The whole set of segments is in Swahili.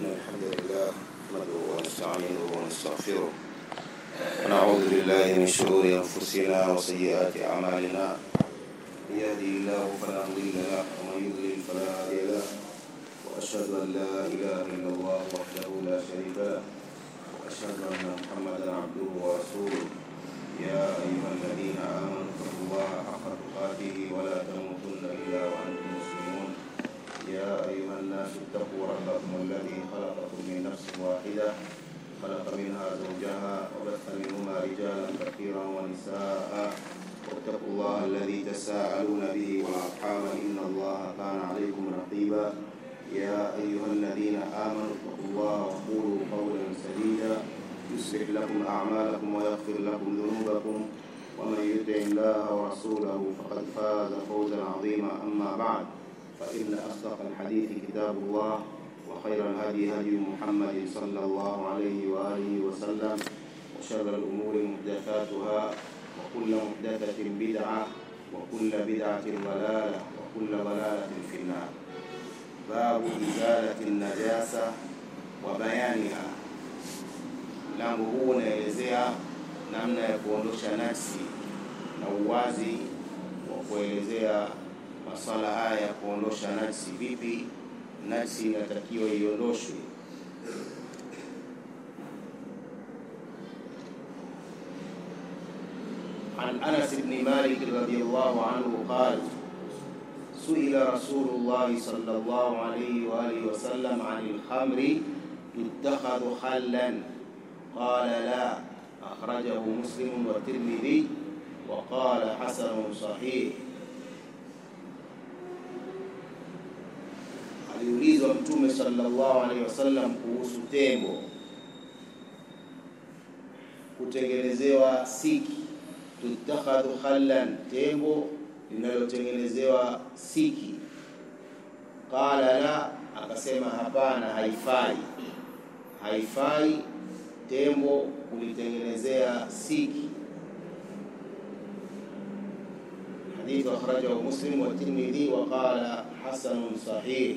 الحمد لله نحمده ونستعينه ونستغفره ونعوذ بالله من شرور أنفسنا وسيئات أعمالنا من يهدي الله فلا مضل له ومن يضلل فلا هادي له وأشهد أن لا إله إلا الله وحده لا شريك له وأشهد أن محمدا عبده ورسوله يا أيها الذين آمنوا اتقوا الله حق تقاته ولا تموتن إلا وأنتم مسلمون يا أيها الناس اتقوا ربكم الذي خلقكم من نفس واحدة خلق منها زوجها وبث منهما رجالا كثيرا ونساء واتقوا الله الذي تساءلون به والأرحام إن الله كان عليكم رقيبا يا أيها الذين آمنوا اتقوا الله وقولوا قولا سديدا يصلح لكم أعمالكم ويغفر لكم ذنوبكم ومن يطع الله ورسوله فقد فاز فوزا عظيما أما بعد فإن أصدق الحديث كتاب الله وخير الهدي هدي محمد صلى الله عليه وآله وسلم وشر الأمور محدثاتها وكل محدثة بدعة وكل بدعة ضلالة وكل ضلالة في النار باب إزالة النجاسة وبيانها mlango huu unaelezea namna ya kuondosha najsi na uwazi wa kuelezea maswala haya ya kuondosha najsi. Vipi najsi inatakiwa iondoshwe? عن أنس بن مالك رضي الله عنه قال سئل رسول الله صلى الله عليه وآله وسلم عن الخمر تتخذ خلا قال لا أخرجه مسلم والترمذي وقال حسن صحيح aliulizwa mtume sallallahu alaihi wasallam kuhusu tembo kutengenezewa siki tutakhadhu khallan tembo linalotengenezewa siki qala la akasema hapana haifai haifai tembo kulitengenezea siki حديث أخرجه مسلم والترمذي وقال حسن صحيح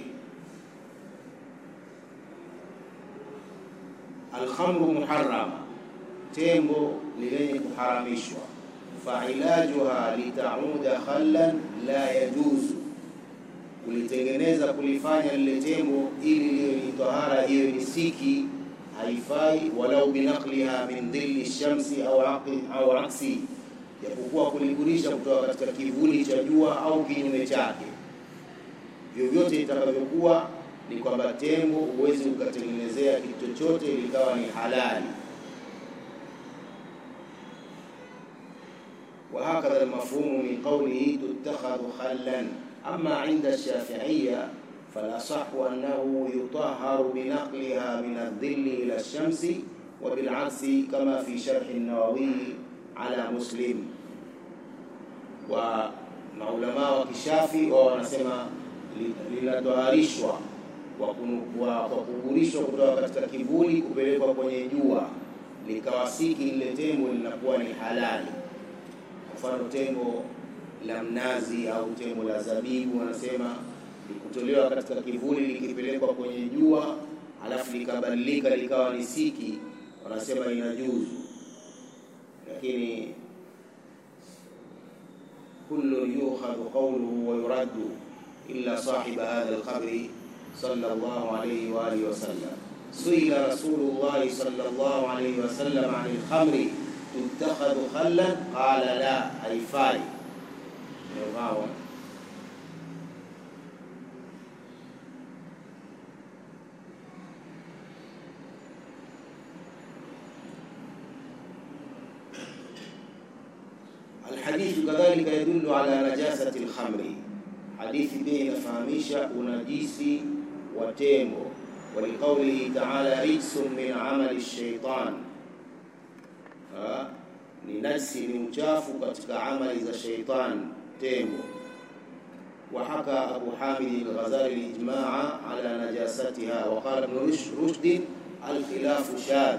الخمر محرم tembo ni lenye kuharamishwa failajuha litauda khallan la yajuzu kulitengeneza kulifanya lile tembo ili liwe ni tahara hiyo ni siki haifai walau binaqliha min dhilli shamsi au aqi, au aksi japokuwa kuligurisha kutoka katika kivuli cha jua au kinyume chake vyovyote itakavyokuwa ni kwamba tembo huwezi ukatengenezea kitu chochote likawa ni halali وهكذا المفهوم من قوله تتخذ خلا أما عند الشافعية فالأصح أنه يطهر بنقلها من الظل إلى الشمس وبالعكس كما في شرح النووي على مسلم ومعلماء wakishafi wao wanasema linatoharishwa kwa kugurishwa kutoka katika kivuli kupelekwa kwenye jua likawasiki lile tembo linakuwa ni halali mfano tembo la mnazi au tembo la zabibu wanasema likutolewa katika kivuli likipelekwa kwenye jua alafu likabadilika likawa ni siki wanasema inajuzu lakini kullu yukhadhu qawluhu wa yuraddu illa sahiba hadha alqabri sallallahu alayhi wa alihi wasallam suila rasulullah sallallahu alayhi wasallam an alkhamri tuttakhadhu khallan qala la haifai umegawa الحديث كذلك يدل على نجاسة الخمر حديث بين فهميشة ونجيسي وتيمو ولقوله تعالى رجس من عمل الشيطان ni najsi ni uchafu katika amali za sheitan tembo وحكى أبو حامد الغزالي الإجماع على نجاستها وقال ابن رشد الخلاف شاذ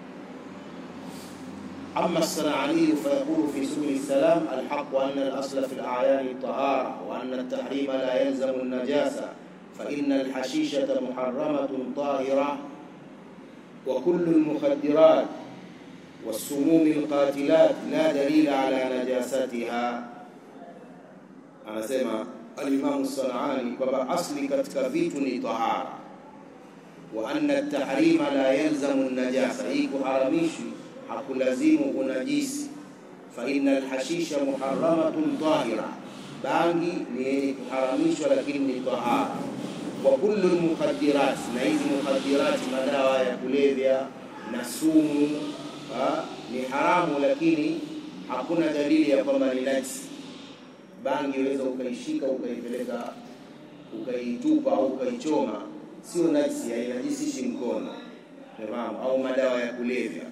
أما الصنعاني فيقول في سبل السلام الحق أن الأصل في الأعيان الطهارة وأن التحريم لا يلزم النجاسة فإن الحشيشة محرمة طاهرة وكل المخدرات والسموم القاتلات لا دليل على نجاستها anasema alimamu Sanani kwamba asli katika vitu ni tahara, wa anna tahrima la yalzamu najasa, hii kuharamishwi hakulazimu unajisi. Fa inna alhashisha muharramatun tahira, bangi ni yenye kuharamishwa lakini ni tahara. Wa kullu lmukhadirat, na hizi mukhadirati, madawa ya kulevya na sumu ha, ni haramu, lakini hakuna dalili ya kwamba ni najisi bangi unaweza ukaishika ukaipeleka ukaitupa au ukaichoma, sio najisi, hainajisishi mkono, unafahamu, au madawa ya kulevya.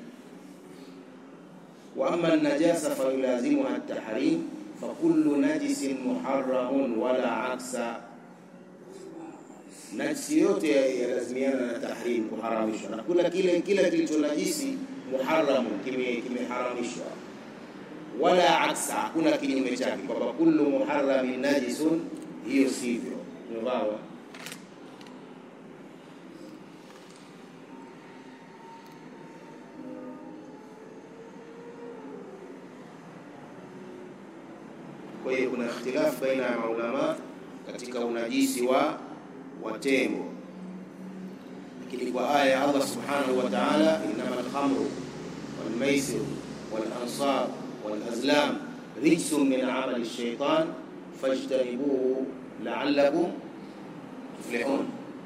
Wa amma najasa fayulazimuha tahrim fakullu najisin muharramun wala aksa, najisi yote yalazimiana na tahrim, kuharamishwa, na kula kile kila kilicho najisi muharramun, kimeharamishwa wala aksa, hakuna kinyume chake, kwamba kullu muharramin najisun, hiyo sivyo. Umefahamu? Kwa hiyo kuna ikhtilafu baina ya maulama katika unajisi wa wa tembo, lakini kwa aya ya Allah subhanahu wa ta'ala, innama alkhamru walmaisiru walansab والأزلام رجس من عمل الشيطان فاجتنبوه لعلكم تفلحون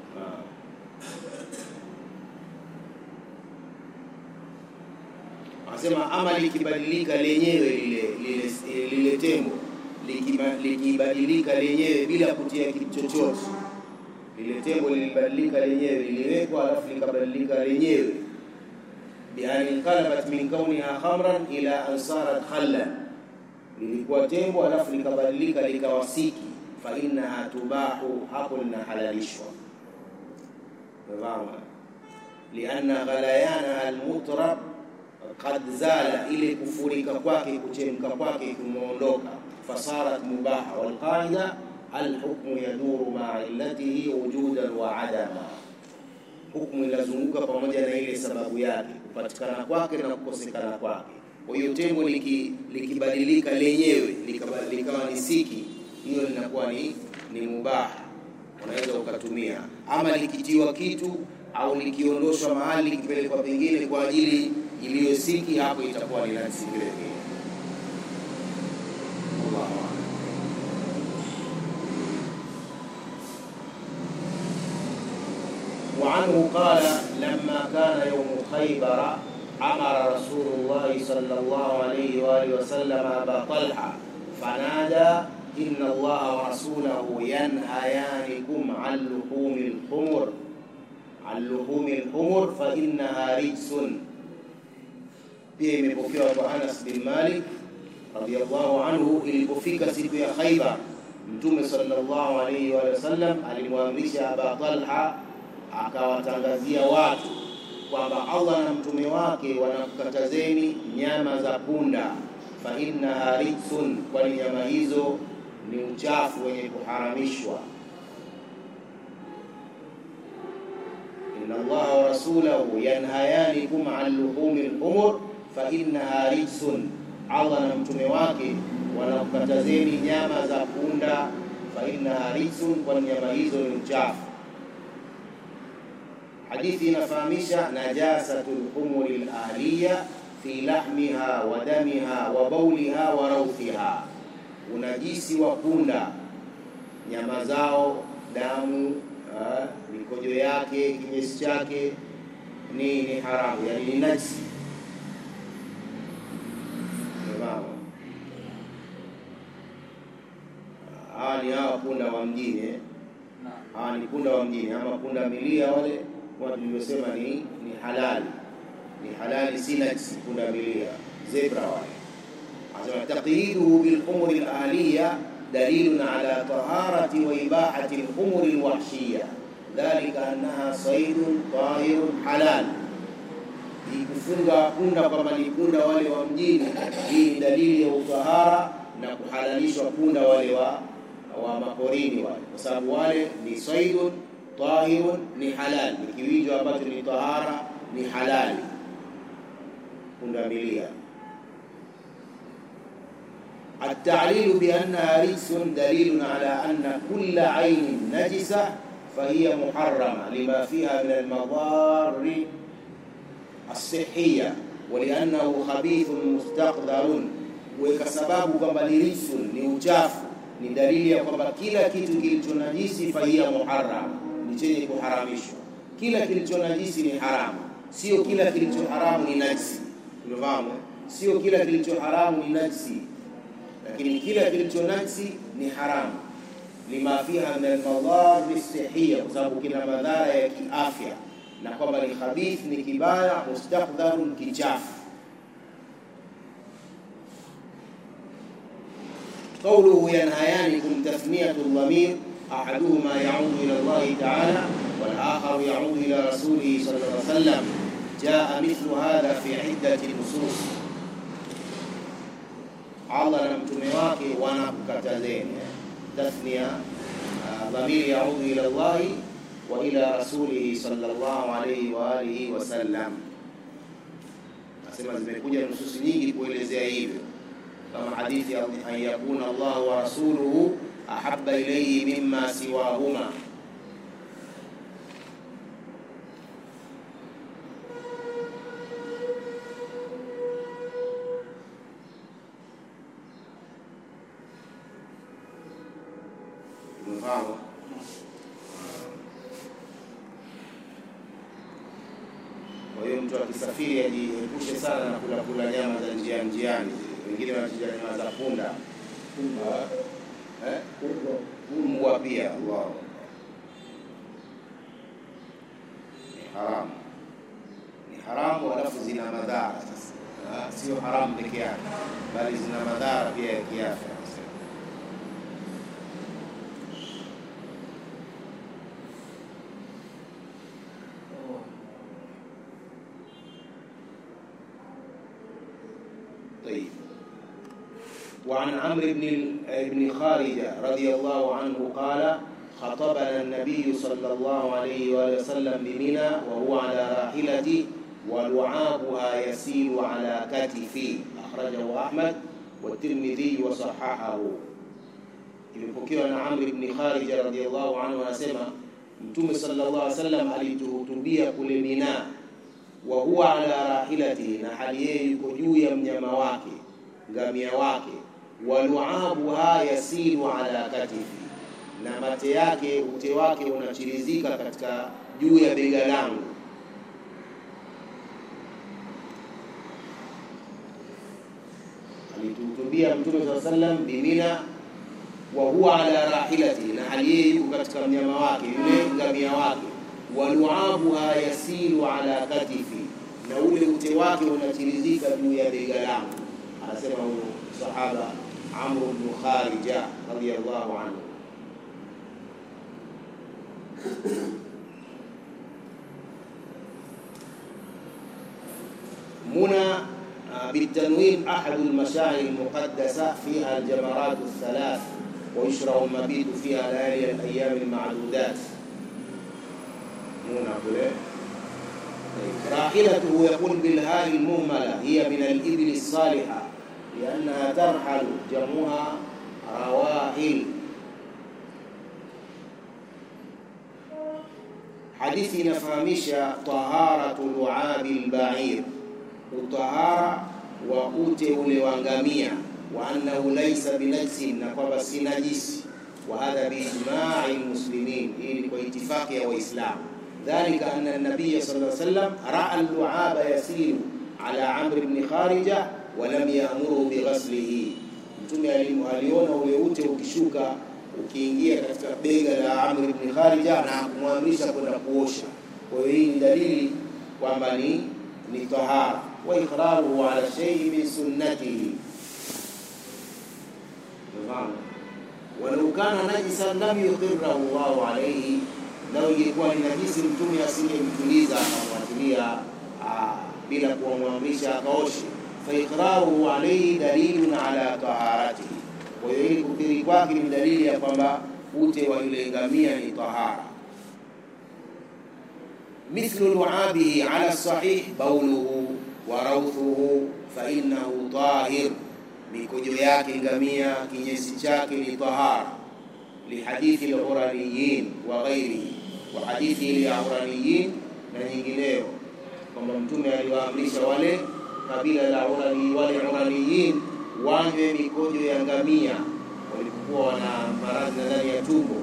Anasema ama likibadilika lenyewe lile lile, lile tembo likibadilika lenyewe bila kutia kitu chochote, lile tembo lilibadilika lenyewe, liliwekwa alafu likabadilika lenyewe bian inqalabat min kauniha khamran ila an sarat khallan, lilikuwa tembo alafu likabadilika likawa siki, fa innaha tubahu, hapo linahalalishwa. Umefahamu? lianna ghalayana almutrab qad zala, ile kufurika kwake kuchemka kwake kumeondoka, fasarat mubaha. Walqaida alhukmu yaduru maa illatihi wujudan wa adama hukumu inazunguka pamoja na ile sababu yake, kupatikana kwake na kukosekana kwake. Kwa hiyo tembo likibadilika liki lenyewe likawa ni siki, hiyo linakuwa ni ni mubaha, unaweza ukatumia. Ama likitiwa kitu au likiondoshwa mahali likipelekwa pengine kwa ajili iliyo siki, hapo itakuwa ni najisi vile vile. وعنه قال لما كان يوم خيبر أمر رسول الله صلى الله عليه وآله وسلم أبا طلحة فنادى إن الله ورسوله ينهيانكم عن لحوم الحمر عن لحوم الحمر فإنها رجس pia imepokewa kwa Anas bin Malik radhiyallahu anhu, ilipofika siku ya Khaibar, Mtume sallallahu alayhi wa sallam alimwamrisha Aba Talha akawatangazia watu kwamba Allah na mtume wake wanakukatazeni nyama za punda, fa innaha rijsun, kwani nyama hizo ni uchafu wenye kuharamishwa. inna Allaha wa rasulahu yanhayanikum an luhumi al-humur fa innaha rijsun, Allah na mtume wake wanakukatazeni nyama za punda, fa innaha rijsun, kwani nyama hizo ni uchafu. Hadithi inafahamisha najasatul humuri al-ahliya fi lahmiha wa damiha wa bauliha wa rauthiha, unajisi wa punda, nyama zao, damu, mikojo yake, kinyesi chake ni ni haramu, yani ni najisi. Hawa ni hawa punda wa mjini, hawa ni punda wa mjini, ama punda milia wale watu tulivyosema ni ni halali, ni halali, si najisi. Punda milia, zebra wale, anasema taqyiduhu bil umuri al ahliya dalilun ala taharati wa ibahati al umuri al wahshiya dhalika annaha saydun tahirun halal. Ikufunga punda kwamba ni punda wale wa mjini, hii ni dalili ya utahara na kuhalalishwa punda wale wa wa maporini wale, kwa sababu wale ni saidun tahirun, ni halali, ni kiwijo ambacho ni tahara, ni halali. Pundamilia التعليل بأنها رجس دليل على أن كل عين نجسة فهي محرمة لما فيها من المضار الصحية ولأنه خبيث مستقدر وكسباب kwamba ni rijsun ni uchafu ni dalili ya kwamba kila kitu kilichonajisi fahiya muharram ni chenye kuharamishwa kila kilichonajisi ni haramu sio kila kilicho haramu ni najisi unafahamu sio kila kilicho haramu ni najisi lakini kila kilicho najisi ni haramu lima fiha min almadhari sihia, kwa sababu kina madhara ya kiafya, na kwamba ni khabith, ni kibaya, mustakdharun, kichafu. قوله ينهيانكم تثنية الضمير أحدهما يعود إلى الله تعالى والآخر يعود إلى رسوله صلى الله عليه وسلم جاء مثل هذا في عدة نصوص Allah na mtume wake wanakukatazeni tathnia dhamiri yaudu ila Allahi wa ila rasulihi sallallahu alayhi wa alihi wasallam. Nasema zimekuja nususi nyingi kuelezea hivyo, kama hadithi an yakuna Allah wa rasuluhu ahabba ilayhi mimma siwahuma Umefahamu? Kwa hiyo mtu akisafiri ajiepushe sana na kula kula nyama za njia njiani. Wengine wanachinja nyama za punda, eh, mbwa pia. Allah, ni haramu, ni haramu, alafu zina madhara. Sasa sio haramu peke yake, bali zina madhara pia ya kiafya. طيب وعن عمرو بن بن خارجة رضي الله عنه قال خطبنا النبي صلى الله عليه وآله وسلم بمنى وهو على راحلته ولعابها يسيل على كتفي أخرجه أحمد والترمذي وصححه imepokewa na Amr ibn Kharija radhiyallahu anhu anasema Mtume sallallahu alaihi wasallam alituhutubia kule Mina wa huwa ala rahilatihi, na hali yeye yuko juu ya mnyama wake ngamia wake, waluabuha yasilu ala katifi, na mate yake ute wake unachirizika katika juu ya bega langu. Alituhutubia Mtume saa sallam bimina wa huwa ala rahilatihi, na hali yeye yuko katika mnyama wake yule ngamia wake waluabuha yasilu ala katifi, na ule ute wake unachirizika juu ya bega langu. Anasema huyu sahaba Amr ibn Kharija radhiyallahu anhu. منى بالتنوين أحد المشاعر المقدسة فيها الجمرات الثلاث ويشرع المبيت فيها ليالي الأيام المعدودات منى كله راحلته يقول بالهاء المهملة هي من الإبل الصالحة لأنها ترحل جمعها رواحل hadithi inafahamisha taharatu luabi lbair, utahara wa ute ule wa ngamia, wa annahu laisa binajsin, na kwamba si najisi. Wa hadha biijmai lmuslimin, hii ni kwa itifaki ya Waislamu. Dhalika anna nabiya sallallahu alayhi wasallam raa luaba yasiru ala amri bni kharija wa lam yamuru bighaslihi, Mtume aliona ule ute ukishuka ukiingia katika bega la Amr ibn Kharija na kumwamrisha kwenda kuosha. Kwa hiyo hii ni dalili kwamba ni ni tahara wa iqraruhu ala shay'in min sunnatihi. Walau kana najisan lam yuqirrahu Allahu alayhi, lau ingekuwa ni najisi mtume asingemtuliza akamwatilia bila kuwamwamrisha akaoshe. Fa iqraruhu alayhi dalilun ala taharatihi Kwa hiyo ili kukiri kwake ni dalili ya kwamba ute wa yule ngamia ni tahara. Mithlu luabihi ala sahih bauluhu wa rauthuhu fa innahu tahir, mikojo yake ngamia kinyesi chake ni tahara. Lihadithi al-uraniyin wa ghairihi, wa hadithi ile ya uraniyin na nyingineyo, kwamba Mtume aliwaamrisha wale kabila la urani, wale uraniyin wanywe mikojo ya ngamia walipokuwa wana maradhi ndani ya tumbo.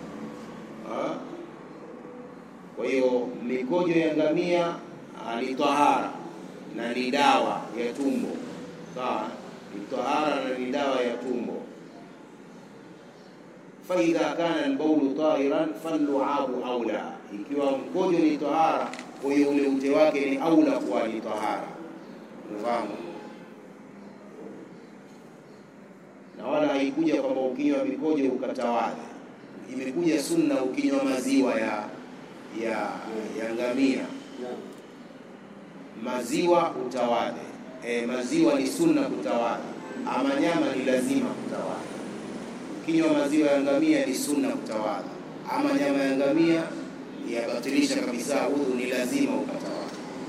Kwa hiyo mikojo ya ngamia ni tahara na ni dawa ya tumbo, sawa? Ni tahara na ni dawa ya tumbo. fa idha kana albaulu tahiran falluabu aula, ikiwa mkojo ni tahara, kwa hiyo ule ute wake ni aula kuwa ni tahara. Unafahamu? na wala haikuja kwamba ukinywa mikojo ukatawadha. Imekuja sunna ukinywa maziwa ya ya ya ngamia, maziwa utawadhe. E, maziwa ni sunna kutawadha, ama nyama ni lazima kutawadha. Ukinywa maziwa ya ngamia ni sunna kutawadha, ama nyama ya ngamia yabatilisha kabisa udhu, ni lazima ukatawadha.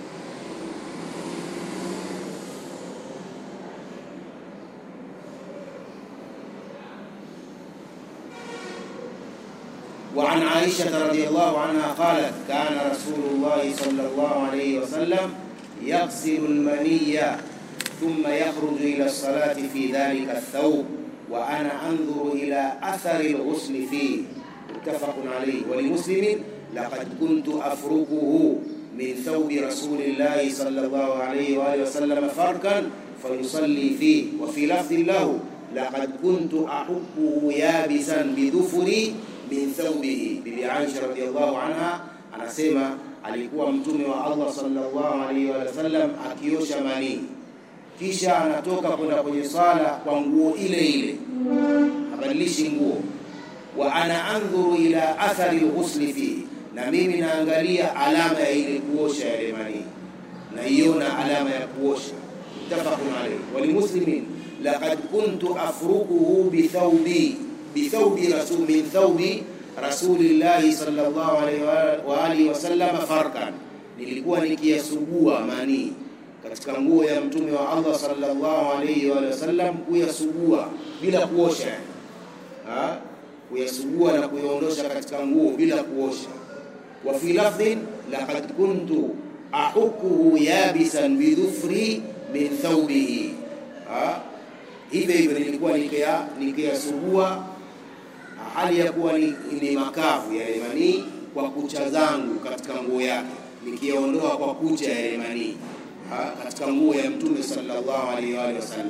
وعن عائشة رضي الله عنها قالت كان رسول الله صلى الله عليه وسلم يغسل المني ثم يخرج إلى الصلاة في ذلك الثوب وأنا أنظر إلى أثر الغسل فيه متفق عليه ولمسلم لقد كنت أفركه من ثوب رسول الله صلى الله عليه وآله وسلم فركا فيصلي فيه وفي لفظ له لقد كنت أحكه يابسا بذفري min thawbihi. Bibi Aisha radhiallahu anha anasema alikuwa mtume wa Allah sallallahu alaihi wa sallam akiosha manii, kisha anatoka kwenda kwenye swala kwa nguo ile ile, habadilishi nguo. Wa ana andhuru ila athari lghusli fihi, na mimi naangalia alama ya ile kuosha yale manii, naiona alama ya kuosha. Muttafaqun alayhi. Walimuslimin laqad kuntu afrukuhu bithawbi bithawbi rasul min thawbi rasulillahi sallallahu alaihi wa alihi wasallam farkan, nilikuwa nikiyasugua manii katika nguo ya mtume wa Allah sallallahu alaihi wa sallam, kuyasugua bila kuosha, ha kuyasugua na kuyaondosha katika nguo bila kuosha. Wa fi lafdhin laqad kuntu ahukuhu yabisan bidhufri min thawbihi, hivyo hivyo nilikuwa nikiyasugua hali ya kuwa ni, ni makavu yale manii kwa kucha zangu katika nguo yake, nikiyaondoa kwa kucha yale manii katika nguo ya mtume sallallahu alaihi wa alihi wasallam.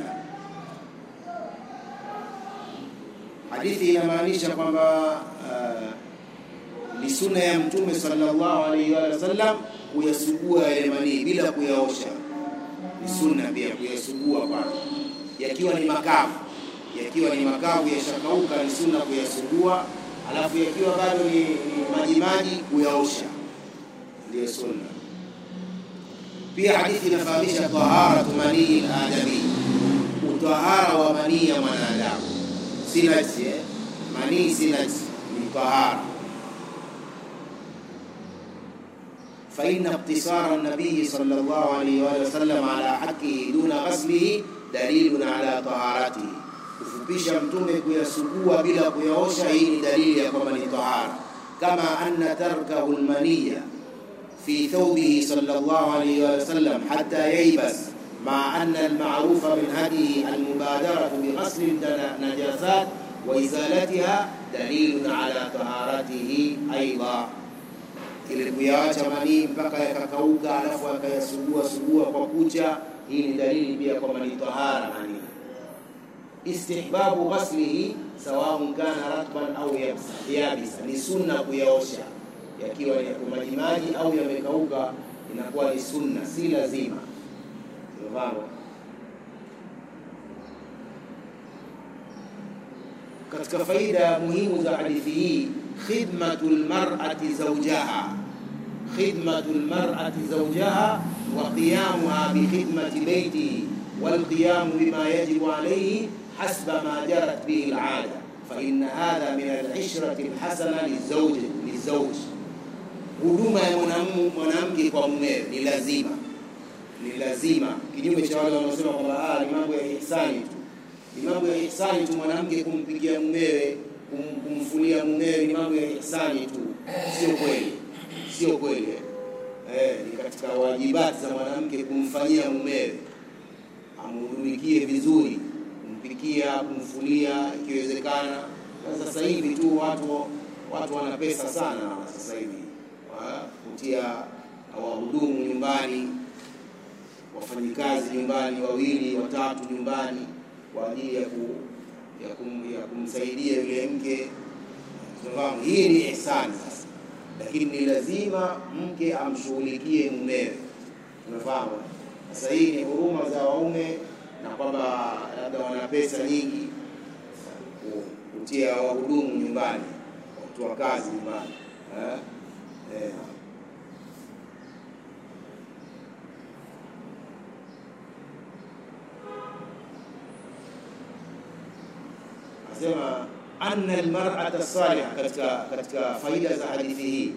Hadithi inamaanisha kwamba uh, ni sunna ya mtume sallallahu alaihi wa alihi wasallam kuyasugua yale manii bila kuyaosha. Ni sunna pia kuyasugua kwanza yakiwa ni makavu yakiwa ni makavu yashakauka, ni sunna kuyasugua, alafu yakiwa bado ni, ni majimaji kuyaosha, ndiyo sunna. Pia hadithi inafahamisha taharatu manii adami, utahara wa manii ya mwanadamu si najisi eh? Manii si najisi, ni tahara. fa inna iktisara nabii sallallahu alayhi wa sallam ala haqqihi duna ghaslihi dalilun ala taharatihi kufupisha mtume kuyasugua bila kuyaosha, hii ni dalili ya kwamba ni tahara. Kama anna tarkahu lmaniya fi thawbihi sallallahu alayhi wa sallam hatta yaybas maa anna almarufa min hadihi almubadaratu bighasli najasat wa izalatiha dalilun ala taharatihi aidha, ili kuyaacha manii mpaka yakakauka, alafu akayasugua sugua kwa kucha, hii ni dalili pia kwamba ni tahara manii istihbabu ghaslihi sawaun kana ratban au yabisa, ni sunna kuyaosha yakiwa ni majimaji au yamekauka, inakuwa ni sunna, si lazima. Unafahamu? Katika faida muhimu za hadithi hii, khidmatu lmarati zawjaha, khidmatu lmarati zawjaha wa qiyamuha bikhidmati beitihi walqiyamu bima yajibu alayhi حسب ما جرت به العادة فإن هذا من العشرة الحسنة للزوج للزوج huduma ya mwanam- mwanamke kwa mumewe ni lazima ni lazima kinyume cha wale wanaosema kwamba ah, ni mambo ya ihsani tu ni mambo ya ihsani tu mwanamke kumpikia mumewe kum, kumfulia mumewe ni mambo ya ihsani tu sio kweli sio kweli eh, ni katika wajibati za mwanamke kumfanyia mumewe amhudumikie vizuri kumpikia kumfulia ikiwezekana na sasa hivi tu watu watu wana pesa sana sasa hivi Wa- kutia wahudumu nyumbani wafanyikazi nyumbani wawili watatu nyumbani kwa ajili ya, ku, ya, kum, ya kumsaidia yule mke tunafahamu hii ni ihsani sasa lakini ni lazima mke amshughulikie mumewe tunafahamu sasa hii ni huruma za waume na kwamba labda wana pesa nyingi ku- kutia wahudumu nyumbani watu wa kazi nyumbani eh? Eh. asema anna almar'ata salihah katika katika faida za hadithi hii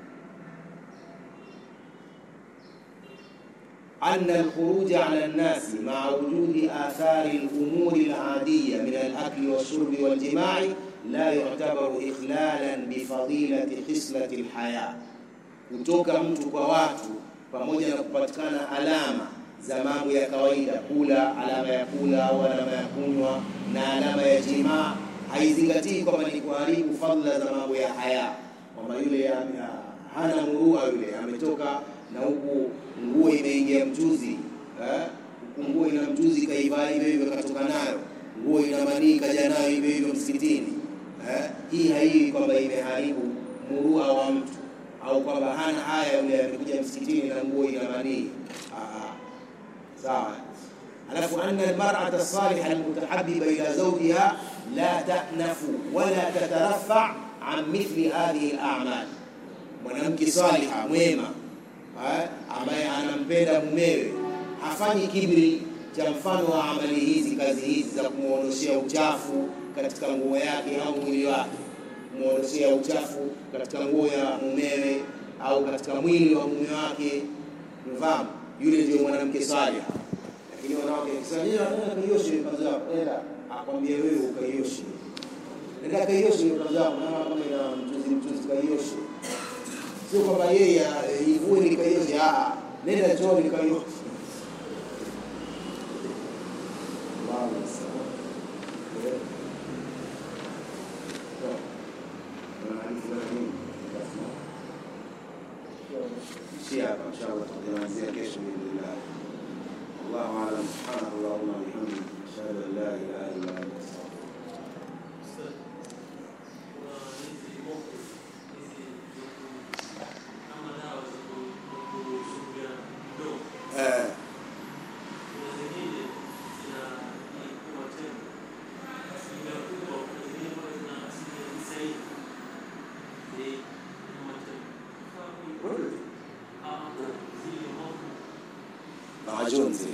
أن الخروج على الناس مع وجود آثار الأمور العادية من الأكل والشرب والجماع لا يعتبر إخلالا بفضيلة خصلة الحياة kutoka mtu kwa watu pamoja na kupatikana alama za mambo ya kawaida kula alama ya kula au alama ya kunywa na alama ya jimaa haizingatii kwamba ni kuharibu fadhila za mambo ya haya kwamba yule ame- hana murua yule ametoka na huku nguo imeingia mchuzi eh? huku nguo ina mchuzi kaivaa hivyo hivyo katoka nayo nguo ina manii kaja nayo hivyo hivyo msikitini eh? hii haii kwamba imeharibu murua wa mtu au kwamba hana haya yule amekuja msikitini na nguo ina manii Ah, ah. sawa alafu anna almar'ata as-salihah almutahabbiba ila zawjiha la ta'nafu wala tatarafa an mithli hadhihi al-a'mal mwanamke saliha mwema eh, ambaye anampenda mumewe hafanyi kibri cha mfano wa amali hizi kazi hizi za kumwondoshea uchafu katika nguo yake au mwili wake kumwondoshea uchafu katika nguo ya mumewe au katika mwili wa mume wake mfahamu yule ndio mwanamke saliha lakini wanawake wakisema "Nenda, nenda kaioshe kanzu yako nenda akwambie wewe ukaioshe nenda kaioshe hiyo kanzu yako naona kama ina mchuzi mchuzi kaioshe sio kwamba yeye eh, ivue nikaioshe ah nenda chooni kaioshe Allahu Akbar. Eh. Sawa. Kuna hadithi za nini? Basi. Ishia hapa inshallah tutaanzia kesho biidhnillah. الله اعلم سبحانك اللهم وبحمدك اشهد ان لا اله الا انت استغفرك eh majonzi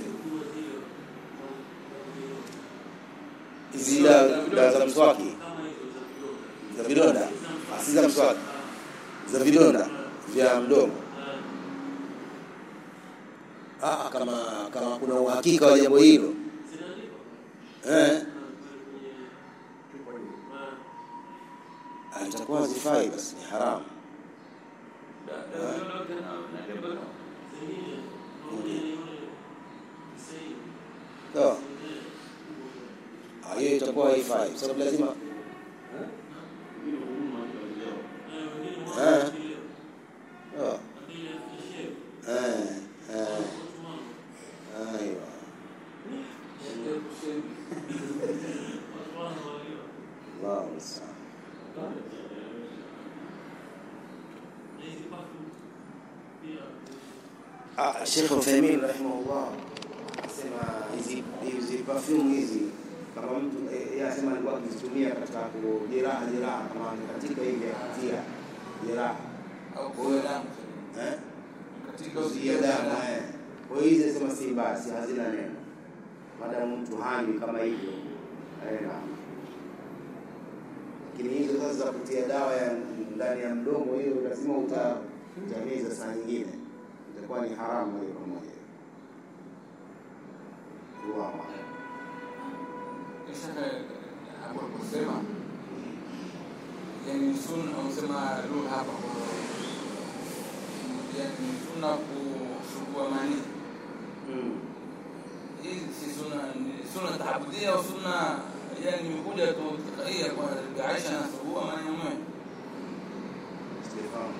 hizi dawa dawa za mswaki za vidonda Ah, si za mswaki za vidonda vya mdomo ah, kama kama kuna uhakika wa jambo hilo eh, ah, itakuwa zifai basi ni haramu sawa Ah, hiyo itakuwa haifai kwa sababu lazima eh, sawa. eh, eh, aiwa Allahu musta'an. Ah, Sheikh Uthaymeen rahimahullah asema hizi hizi perfume hizi kama mtu eh, yeye asema alikuwa akizitumia katika kujeraha jeraha kama katika hivi akatia jeraha eh kuzuia damu eh. Kwa hiyo hizi asema si mbaya, si hazina neno, maadamu mtu hanywi kama hivyo Eh, naam. Lakini hizo sasa za kutia dawa ya ndani ya mdomo, hiyo lazima uta utameza saa nyingine, itakuwa ni haramu moja kwa moja. Allahu a'lam. Kisha hapo kusema yani sunna usema lugha hapa kwa yani sunna kusugua mani Mm. hii si sunna ni sunna taabudia au sunna yani imekuja tu tikaia kwa Aisha na sugua mani mume Sijafahamu.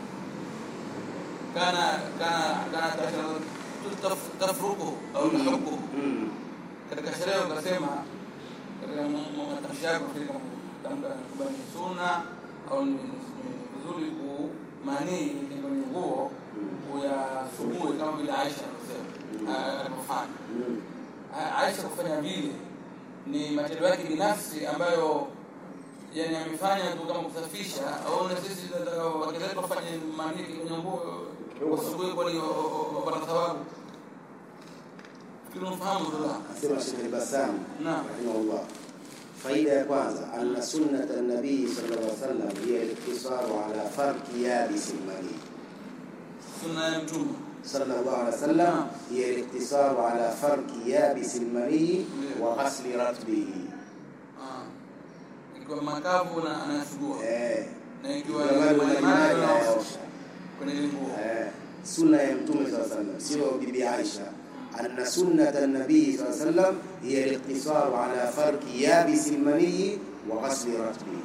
kana kana kana tashara taf- tafruku au tahukku Mm. katika sherehe ukasema katika matamshi yako katika kutamka kwamba ni sunna au ni ni vizuri kumanii kwenye nguo kuyasugue kama vile Aisha alivyosema ah, alivyofanya. Mm. Ah, Aisha kufanya vile ni matendo yake binafsi ambayo yani amefanya tu kama kusafisha au na sisi tunataka wake zetu wafanye manii kwenye nguo wasugue kwani wapata thawabu. Fikiri unafahamu Abdullah? Asema Sheikh Al-Bassam Naam. rahimahullah. Faida ya kwanza, anna sunnata nabii sallallahu alaihi wasallam hiya al-iktisaru ala farki yabis al-mani. sunna ya mtume sallallahu alaihi wasallam hiya al-iktisaru ala farki yabis al-mani wa ghasli ratbihi. Ah. ikiwa makavu na anayasugua Eh. na ikiwa Ndio maana ni maji majimaji maji na hayaosha. kwenye ile nguo Eh, sunna ya mtume saa sallam sio bibi aisha anna sunnata nabii saa sallam hiya liqtisaru ala farki yabisi lmaniyi wa ghasli ratbihi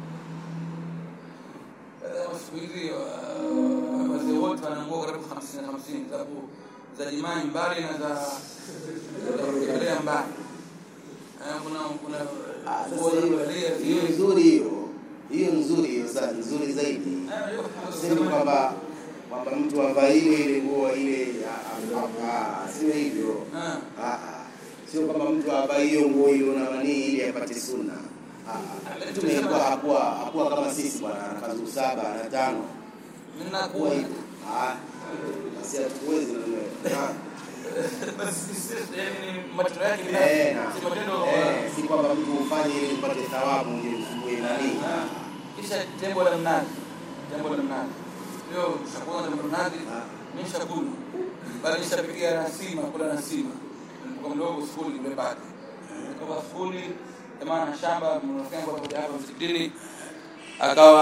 Eh, siku hizi ah, wazee wote wana nguo karibu hamsini hamsini za ku- za jimai mbali na za za kuelea mbali Eh, kuna kuna Ah, nguo sasa za hiyo kuelea hiyo zile. nzuri hiyo hiyo nzuri hiyo sa nzuri zaidi Eh, hiyo- sema kwamba kwamba mtu avae ile ile nguo ile ah, ah, ah, sio hivyo Ah. Ah, ah. sio kwamba mtu avae hiyo nguo ile na manii ili apate sunna Ah, ah. mtume alikuwa hakuwa hakuwa kama sisi bwana ana kanzu saba na tano Mimi kuwa nakuwa hivyo Ah, basi hatuwezi na wewe. Ah, basi sisi yani ni matendo yake eh, binafsi na- si matendo eh, si kwamba mtu ufanye ili upate thawabu ndio usugue nani Ah. kisha tembo la mnazi tembo la mnazi hiyo chakula tembo la mnazi Ah. mimi shakula bali nishapikia nasima kula nasima nilipokuwa mdogo skuli nimepata nilikuwa skuli jamaa na shamba mrafiki wangu hapo hapa msikitini akawa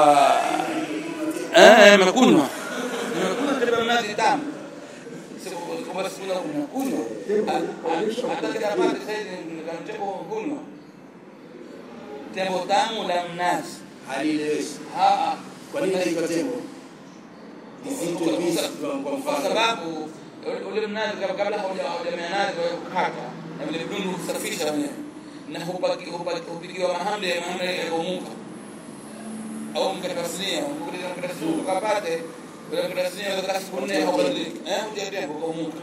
eh nimekunywa nimekunywa tembo la mnazi tamu siku kwa siku yangu nimekunywa hata kila pale sasa hivi tembo kunywa tembo tamu la mnazi halileweshi Ah, kwa nini naitwa tembo isiitwe kwa- bisi kwa- kwa kwa mfano sababu ule- ule mnazi kabla- kabla hauja- haujamea nazi wewe kukata na vile vidudu husafisha wenyewe na hupaki- hupaki- hupikiwa mahamri mahamri yakaumuka au mkatasinia mkatasinia ukapate ule mkatasinia ukakaa siku nne haubadiliki eh huja tembo ukaumuka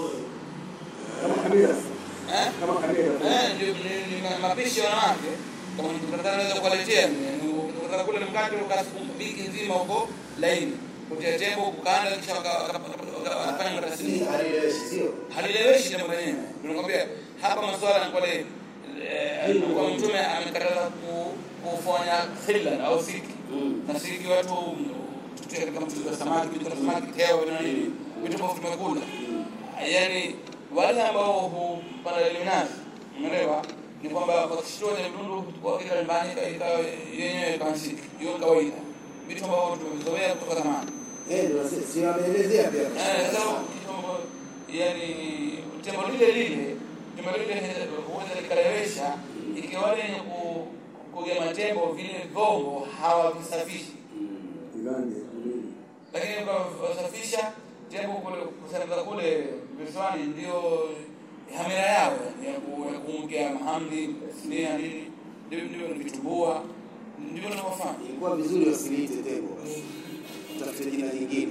kama kamera eh kama kamera Eh, ndio ni- ni ma- mapishi ya wanawake kama nikutaka naweza kuwaletea nikutaka kule mkate ukaa siku wiki nzima huko laini kutia tembo kukanda kisha waka- waka- waka- wakafanya Si matasini halileweshi sio halileweshi tembo lenyewe tunakwambia hapa masuala ni kwale eh, kwa mtume amekataza ku- kufanya hila au siki Mm. na siki watu tutia katika mchuzi wa samaki vitu kama samaki teo na nini vitu ambavyo tumekula yani wale ambao hupanda ile minazi umeelewa ni kwamba wakishtua ile mdundu wakika nyumbani ikawa yenyewe kama siki hiyo ni kawaida vitu ambavyo tumevizoea kutoka zamani eh ndio si- si wameelezea pia Eh, sasa kitu ambacho, yani tembo lile lile tembo lile huweza likalewesha ikiwa wale wenye ku- kugema tembo vile vyombo hawavisafishi Uganda nini lakini kwa wasafisha tembo kule kusafika kule visiwani ndio hamira yao ya ku- ya kuongea mahamri sinia nini ndio ndio ni vitumbua ndivyo tunavyofanya ilikuwa vizuri wasiliite tembo basi utafute jina jingine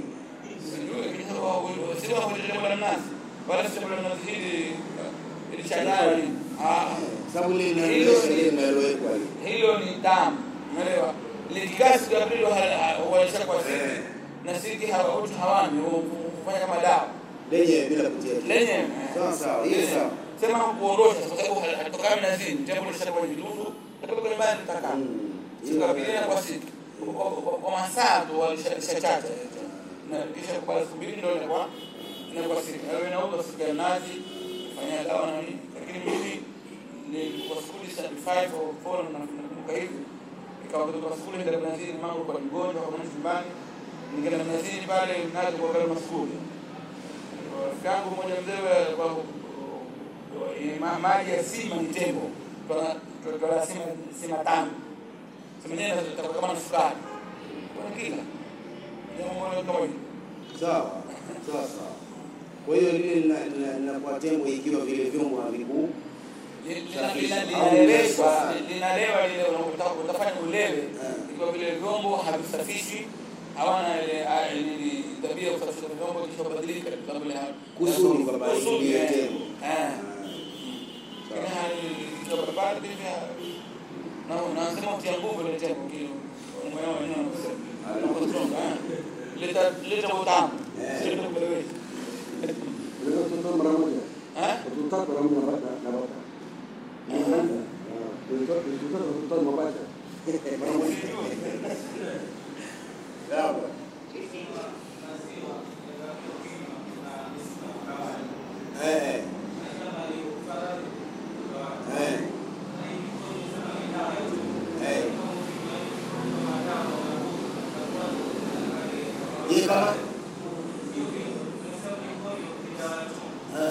sio kwenye la mnazi wala sio la mnazi hili ili changanya nini ah sababu ile inaelewesha ile linalowekwa ile hilo ni damu umeelewa likikasi la pili walisha kwa sisi Eh. na sisi hawa watu hawani hufanya kama dawa lenye bila kutia kitu. lenye sawa sawa hiyo sawa sema kuondosha kwa sababu hatokani na zini tembo lishakuwa kwenye vidudu lakini kwenye mbali tutakaa sikabiliana kwa siku Kwa- kwa- kwa masaa tu walishachacha na kisha kwa siku mbili ndio inakuwa inakuwa siku na wewe nauza siku ya nazi fanya dawa na nini lakini mimi ni kwa skuli 75 au 4 na nakumbuka hivi ikawa kutoka skuli ndio mnazini mambo kwa mgonjwa kwa mwanzo nyumbani nikaenda mnazini pale nazo kwa kale maskuli rafiki yangu mmoja mzee wa- wa- wa- ma- maji ya sima ni tembo tola sima sima tamu sima yenyewe itakuwa kama na sukari kuna kila jambo moja kama hilo Sawa sawa sawa. Kwa hiyo lile lina- lina- linakuwa tembo ikiwa vile vyombo haviku Lina- lina- linaleweshwa linalewa lile unataka utafanya ulewe Eh. ikiwa vile vyombo havisafishwi hawana ile ah, nini tabia ya kusafisha vyombo kisha kubadilika kwa sababu ile Kusudi kwamba kusudi, iingie eh. tembo. Eh. Lakini hali ikiwa barabara pia na unasema utia nguvu ile tembo kile mwenyewe wenyewe unasema Anakuwa strong, eh. leta leta utamu Eh. sio kuelewesha Unaweza kutoa mara moja. eh Watoto tatu mara moja na bata- na bata. Unaanza. Ah, watoto watoto tatu watoto tatu mapacha. Mara moja. Sawa. Eh. Eh. Eh. Hii kama Eh.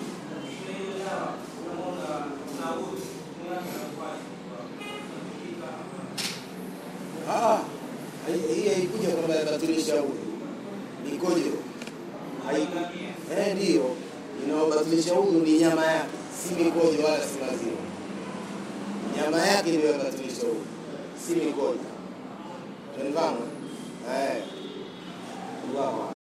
Ah, hii hii haikuja kwamba yabatilisha udhu, mikojo haiku eh, ndio inaobatilisha udhu ni nyama yake, si mikojo wala si maziwa. Nyama yake ndio yabatilisha udhu, si mikojo. Tunafahamu eh? Allahu